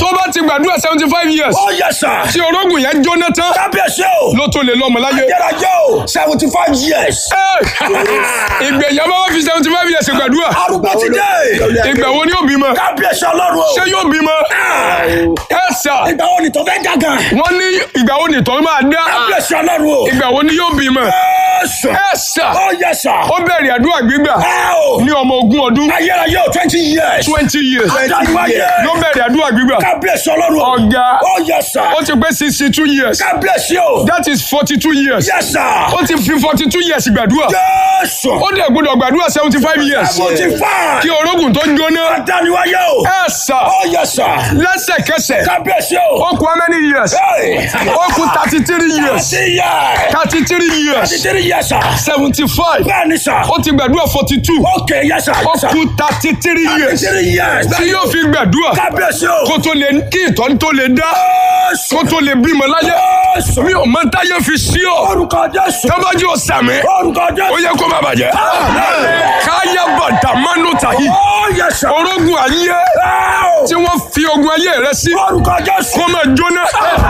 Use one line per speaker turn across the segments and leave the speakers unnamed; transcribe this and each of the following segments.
tó bá ti gbàdúrà seventy five years
ó yẹ sà.
tí orógùn yẹn jóná tán
kábíyèsí o.
ló tó lè lọ́mọ láyé.
ayérayé o. seventy five years.
ìgbẹ̀yìn bá wá fi seventy five years gbàdúrà
arúgbó ti dé.
ìgbà wo ni yóò bímọ
kábíyèsí ọlọ́run o.
ṣé yóò bímọ ẹ sà
ìgbà wo ni tó fẹ́ dàgàn.
wọ́n ní ìgbà wo ni ìtọ́ máa dá
kábíyèsí ọlọ́run o.
ìgbà wo ni yóò bímọ
Jésù.
ẹ sà
ó yẹ sà.
ó bẹ̀rẹ̀ àdúrà gbígbà
ẹ o.
ní ọmọ ogún ọdún
ayérayé o twenty years.
twenty years
Adániwáyé.
ló bẹ̀rẹ̀ àdúrà gbígbà
kábíyèsí ọlọ́run o.
ọ̀gá
ó yẹ sà.
ó ti pé sixty two years
kábíyèsí o.
that is forty two years
yẹ sà.
ó ti fi forty two years gbàdúrà
Jésù.
ó dẹ̀ gbọ́dọ̀ gbàdúrà seventy five years
seventy five.
kí orógùn tó jóná
Adániwáyé o.
ẹ sà
ó yẹ sà.
lẹ́sẹ̀kẹsẹ̀
kábíyèsí o.
ó kú how many years
Hey.
ó kú thirty three years
thirty years.
thirty three years
thirty three years sà.
seventy five
bẹ́ẹ̀ ni sà.
ó ti gbàdúrà forty two
ok yẹ sà.
ó kú thirty three years
thirty three years.
tí yóò fi gbàdúrà
kábíyèsí o.
kó tó lè kí ìtọ́ni tó lè dá
Jésù.
kó tó lè bímọ láyé
Jésù.
mi ò mọ táyé fi sí ọ
orúkọ Jésù.
tọ́bájú ọ̀sàmì
orúkọ
ó
Jésù.
yẹ kó má bàjẹ́
Amen.
káyà bàtà mánú tàyí
ó yẹ sà.
orógun ayé
Ẹ
tí
o.
wọ́n fi ogun ayé rẹ sí
orúkọ Jésù.
kó máa jóná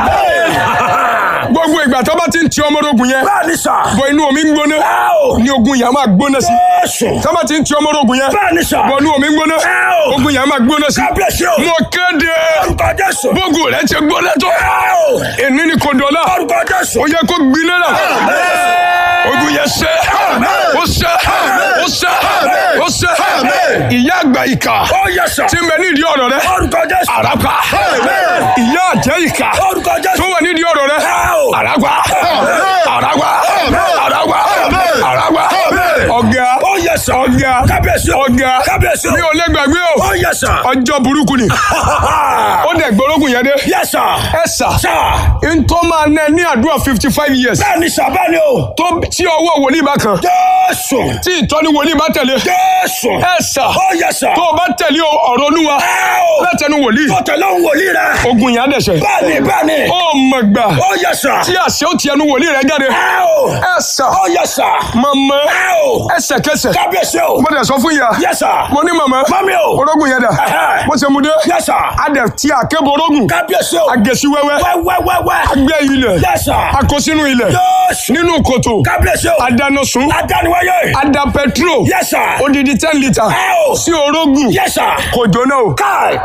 gbogbo ìgbà tó bá ti ń ti ọmọ ogun yẹn
bẹ́ẹ̀ ni sà.
bọ inú omi ń gbóná
Ẹ o.
ní ogun yẹn á máa gbóná sí
Jésù.
tó bá ti ń ti ọmọ ogun yẹn
bẹ́ẹ̀ ni sà.
bọ inú omi ń gbóná
Ẹ o.
ogun yẹn á máa gbóná sí
kábíyèsí o.
mo kéde
orúkọ Jésù.
bógun rẹ ti gbóná tó
Ẹ o.
èní ni kò dọ̀la
orúkọ Jésù.
ó yẹ kó gbiná náà ogun yẹn ṣe ó ṣe ó ṣe ó ṣe ìyá àgbà ìkà
ó yẹ sà.
tí ń bẹ nídìí ọ̀rọ̀ rẹ
orúkọ Jésù.
àràpà ìyá àjẹ́ ìkà
orúkọ
tó
Jésù.
wà nídìí ọ̀rọ̀ rẹ
Ẹ o.
àràpà àràpà àràpà àràpà ọ̀gá
ó yẹ sà.
ọ̀gá
kábíyèsí o.
ọ̀gá
kábíyèsí o.
mi ò lè gbàgbé o
ó yẹ sà.
ọjọ́ burúkú ni ó dẹ̀ gbọ́rọ́gùn yẹn dé
yẹ sà.
ẹ sà
sà.
ntọ́ máa nẹ ní àdúrà fifty five years
bẹ́ẹ̀ ni sà bẹ́ẹ̀ ni o.
tó tí ọwọ́ wòlíì bá kan
Jésù.
tí ìtọ́ni wòlíì bá tẹ̀lé
Jésù.
ẹ sà
ó yẹ sà.
tó o bá tẹ̀lé ọ̀rọ̀ olúwa
Ẹ o.
látẹnu wòlíì
tó tẹ̀lé òun wòlíì rẹ̀.
ogun yẹn á dẹ̀ṣẹ̀
bẹ́ẹ̀ ni bẹ́ẹ̀ ni.
ó mọ̀ gbà
ó yẹ sà.
tí àṣẹ ó ti ẹnu wòlíì rẹ jáde
Ẹ o.
ẹ sà
ó yẹ sà.
mọ̀mọ́
Ẹ o.
ẹsẹ̀kẹsẹ̀
kábíyèsí o.
mo dẹ̀ sọ fún ìyá
yẹ sà.
mo ní mọ̀mọ́
mami o.
orógùn yẹn dà
Ẹhẹ́.
mo ṣe mu dé
yẹ sà.
adẹ̀ tí àkébọ̀ orógùn
kábíyèsí o.
agèsí wẹ́wẹ́
wẹ́wẹ́wẹ́wẹ́.
agbẹ́ ilẹ̀
yẹ sà.
akọ sínú ilẹ̀
Jésù.
nínú kòtò
kábíyèsí o.
adáná sun
adániwáyé.
ada petrol
yẹ sà.
odidi ten litre
Ẹ o.
sí orógùn
yẹ sà.
kò jóná o
káì.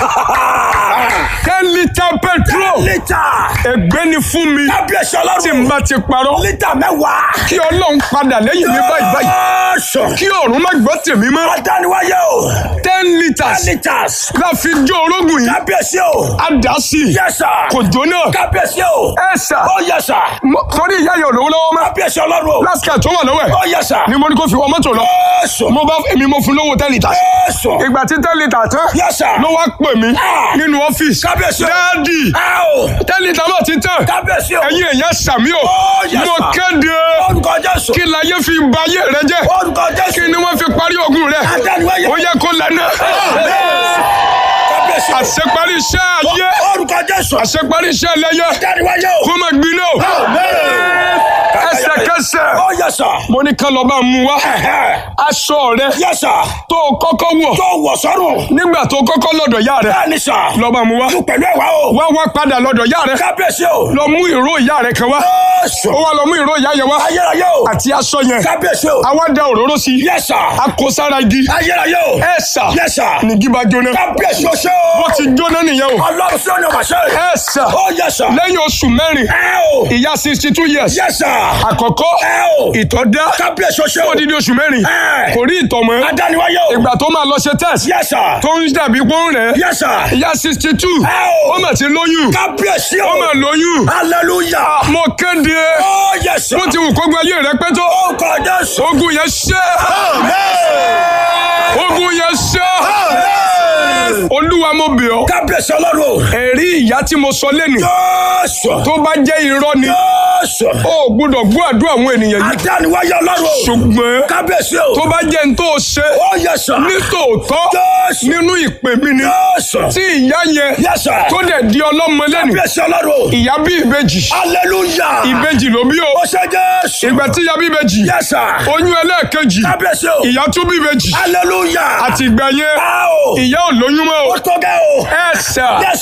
ten litre petrol
lítà.
ègbé ni fún mi
kábíyèsí
tí n
ọlọ́run.
bá ti parọ́
lítà mẹ́wàá.
kí ọlọ́run padà lẹ́yìn mi báyìí báyìí
Jésù.
kí ọ̀run má gbọ́ tèmi mọ́
adániwáyé o.
ten litres
litas.
la fi jó orógùn yìí
kábíyèsí o.
a dà sí i
yẹ sà.
kò jóná
kábíyèsí o.
ẹ sà
ó yẹ sà.
mo- torí ìyá yẹn ò lówó lọ́wọ́ mọ́
kábíyèsí ọlọ́run o.
lásìkò tó wà lọ́wọ́ ẹ̀
ó yẹ sà.
ni mo ní kó fi wọ mọ́tò lọ
Jésù.
mo bá èmi mo fún lówó ten litres
Jésù.
ìgbà tí ten litres tán
yẹ sà.
ló wá pè mí
Ah.
nínú ọ́fíìsì
kábíyèsí o.
dáàdì
ẹ o.
ten litres náà ti tán
kábíyèsí o.
ẹ̀yin èèyàn sàmí o
Ó, yes,
mo
sir.
kéde
orúkọ Jésù.
kí láyé fi ba ayé rẹ jẹ́
orúkọ Jésù.
kí ni wọ́n fi parí ogun rẹ
adániwáyé.
ó yẹ kó lẹ́nu
kábíyèsí o.
àṣeparí iṣẹ́ ayé
orúkọ Jésù.
àṣeparí iṣẹ́ lẹ́yẹ
adániwáyé o.
kó má gbiná o ẹsẹ̀kẹsẹ̀
ó yẹ sà.
mo ní ká lọ bá mú wá aṣọ rẹ
yẹ sà.
tó o kọ́kọ́ wọ̀
tó wọ̀ sọ́rùn.
nígbà tó o kọ́kọ́ lọ́dọ̀ yá rẹ
bẹ́ẹ̀ ni sà.
lọ bá mú wá
tún pẹ̀lú ẹ̀wá o.
wá wá padà lọ́dọ̀ yá rẹ
kábíyèsí o.
lọ mú ìró ìyá rẹ kan wá
Jésù.
ó wá lọ mú ìró ìyá yẹn wá
ayérayé o.
àti aṣọ yẹn
kábíyèsí o.
àwa da òróró sí i
yẹ sà.
a kó sára igi
ayérayé o.
ẹ sà
yẹ sà.
nìgí bá jóná
kábíyèsí o ṣe o.
bó ti jóná nìyẹn o
ọlọ́run sí ọ̀nà wàṣẹ.
ẹ sà
ó yẹ sà.
lẹ́yìn oṣù mẹ́rin
ẹ o.
ìyá sixty two years
yẹ sà.
àkọ́kọ́
ẹ o.
ìtọ̀ dá
kábíyèsí o ṣe o.
odidi oṣù mẹ́rin
Ẹ.
kò rí ìtọ̀ mọ́
adániwáyé o.
ìgbà tó máa lọ ṣe test
yẹ sà.
tó ń dàbí pọ́n rẹ̀
yẹ sà.
ìyá sixty two
Ẹ o.
ó mà ti lóyún
kábíyèsí o.
ó mà lóyún
hallelujah.
mo kéde
ó yẹ sà.
bó ti wù kó gba ayé rẹ pẹ́ tó
ó kọ Jésù.
ogun yẹn ṣẹ́ ogun yẹn ṣẹ́ olúwa mo bẹ̀ ọ́
kábíyèsí ọlọ́run o.
ẹ̀rí ìyá tí mo sọ lẹ́nu
Jésù.
tó bá jẹ́ irọ́ ni
Jésù.
ó gbọ́dọ̀ gbọ́ àdúrà àwọn ènìyàn yìí
adániwáyé ọlọ́run o.
ṣùgbọ́n
kábíyèsí o.
tó bá jẹ́ n tó ṣe
ó yẹ sà.
nítòótọ́
Jésù.
nínú ìpè mi ni
Jésù.
tí ìyá yẹn
yẹ sà.
tó dẹ̀ di ọlọ́mọ lẹ́nu
kábíyèsí ọlọ́run o.
ìyá bí ìbejì
hallelujah.
ìbejì ló bí o
ó ṣe Jésù.
ìgbà tí ìyá bí ìbejì
yẹ sà.
oyún ẹlẹ́ẹ̀kejì
kábíyèsí o.
ìyá tún bí ìbejì
hallelujah.
àti ìgbà yẹn
a o.
ìyá ò lóyún mọ́ o
ó tó gẹ́ o.
ẹ sà
Yes,